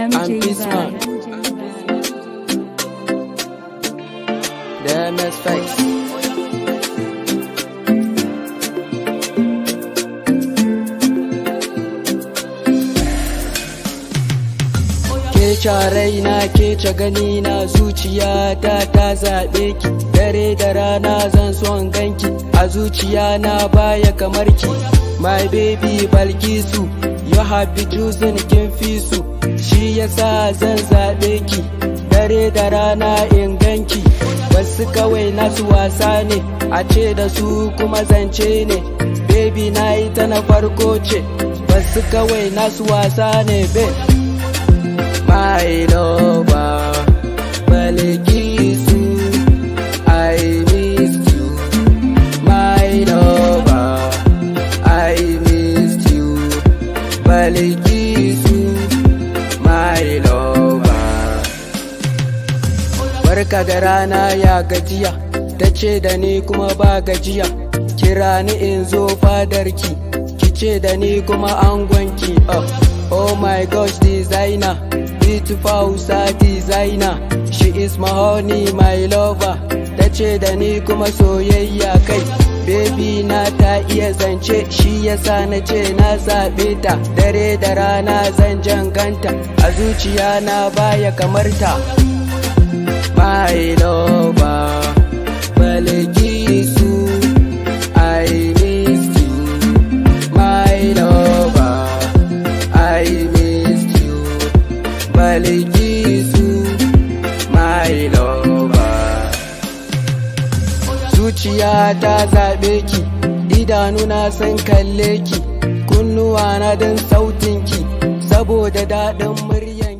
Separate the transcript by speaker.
Speaker 1: MJ
Speaker 2: Bismarck.
Speaker 1: Vibe.
Speaker 2: The MS Face. Ke raina ke ce gani na zuciya ta ta zaɓe ki dare da rana zan son ganki a zuciya na baya kamar ki my baby balkisu you have been choosing kin fi su shi yasa zan zaɓe ki dare da rana in ganki wasu kawai nasu wasa ne a ce da su kuma zance ne baby na yi ta na farko ce wasu kawai nasu wasa ne babe my lover, Balikisu, I missed you. My lover, I missed you. Balikisu, my lover. Barka da rana ya gajiya, ta ce da ni kuma ba gajiya, kira ni in zo fadarki, ki ce da ni kuma angonki. Oh, oh my gosh designer. beautiful Hausa designer She is my honey, my lover Ta ce da ni kuma soyayya kai Baby na ta iya zance Shi yasa na ce na zaɓe ta Dare da rana zan janganta A zuciya na baya kamar ta My lover Balikisu I missed you My lover I missed you Balikisu my lover Zuciya ta zaɓe ki idanuna sun kalle ki kunnuwa na don sautinki saboda daɗin muryan